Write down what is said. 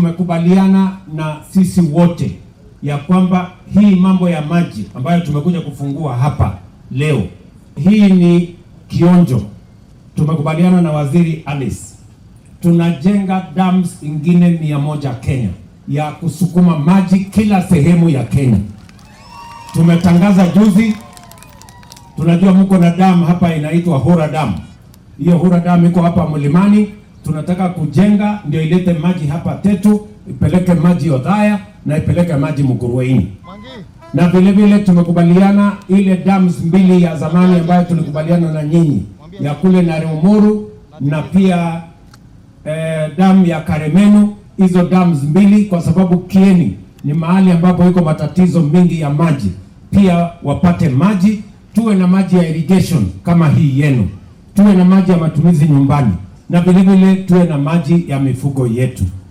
tumekubaliana na sisi wote ya kwamba hii mambo ya maji ambayo tumekuja kufungua hapa leo, hii ni kionjo. Tumekubaliana na waziri Alice, tunajenga dams ingine mia moja Kenya ya kusukuma maji kila sehemu ya Kenya. Tumetangaza juzi, tunajua mko na damu hapa inaitwa Hura Dam. Hiyo Hura Dam iko hapa mlimani, tunataka kujenga ndio ilete maji hapa Tetu, ipeleke maji Othaya na ipeleke maji Mukurweini. Na vile vile tumekubaliana ile dams mbili ya zamani ambayo tulikubaliana na nyinyi ya kule Narumuru na pia eh, damu ya Karemenu, hizo dams mbili, kwa sababu Kieni ni mahali ambapo iko matatizo mengi ya maji, pia wapate maji, tuwe na maji ya irrigation kama hii yenu, tuwe na maji ya matumizi nyumbani, na vile vile tuwe na maji ya mifugo yetu.